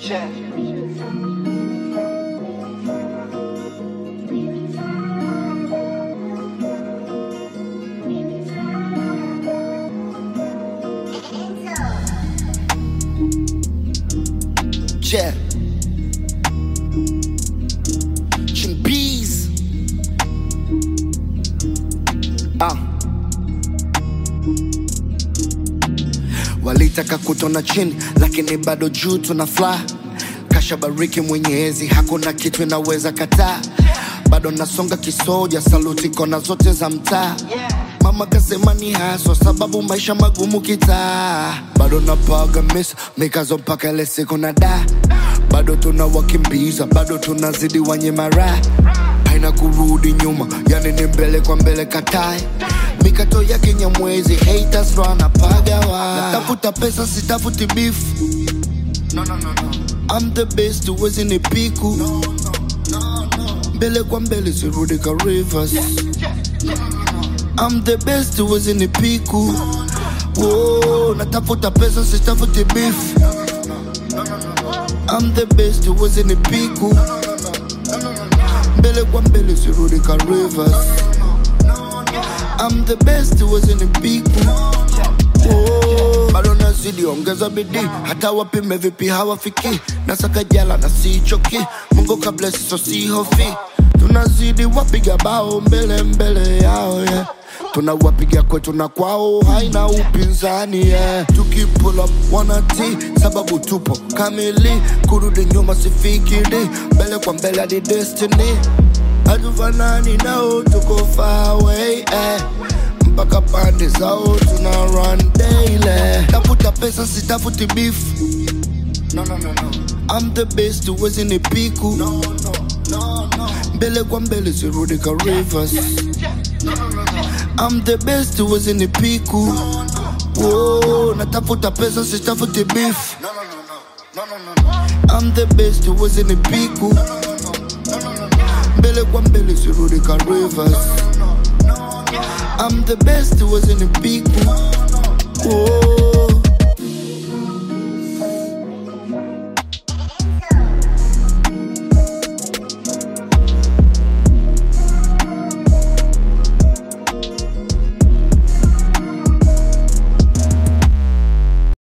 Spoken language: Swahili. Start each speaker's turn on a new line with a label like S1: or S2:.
S1: Yeah. Chimpees. Ah. Walitaka kutona chini lakini bado juu tuna fly. Kasha bariki Mwenyezi, hakuna kitu inaweza kataa. Bado nasonga kisoja, saluti kona zote za mtaa. Mama kasema ni haswa sababu maisha magumu kitaa. Bado napaga misa mikazo mpaka ile siku na da. Bado tunawakimbiza, bado tunazidi wanyima raha haina kurudi nyuma, yani ni mbele kwa mbele katae mikato ya Kinyamwezi, haters ndo anapagawa. Natafuta pesa sitafuti beef, no, no, no, no. I'm the best, huwezi ni piku mbele kwa mbele sirudi ka rivers I'm the best, huwezi ni piku Whoa, natafuta pesa sitafuti beef I'm the best, huwezi ni piku mbele kwa mbele sirudi ka rivers I'm the best, huwezi ni piku Oh, bado nazidi ongeza bidii hata wapime vipi hawafiki nasaka jala na sichoki mungu kabla siso sihofi tunazidi wapiga bao mbele mbele yao yeah. tunawapiga kwetu na kwao haina upinzani yeah. tukipull up wanati sababu tupo kamili kurudi nyuma sifikiri mbele kwa mbele hadi destiny hatufanani nao tuko far away eh. mpaka pande zao tuna run daily tafuta pesa sitafuti beef no, no, no, no. I'm the best huwezi ni piku no, no, no, no. mbele kwa mbele sirudi ka rivers I'm the best huwezi ni piku Whoa, natafuta pesa sitafuti beef I'm the best huwezi ni piku mbele kwa mbele sirudi ka rivers I'm the best huwezi ni piku Whoa.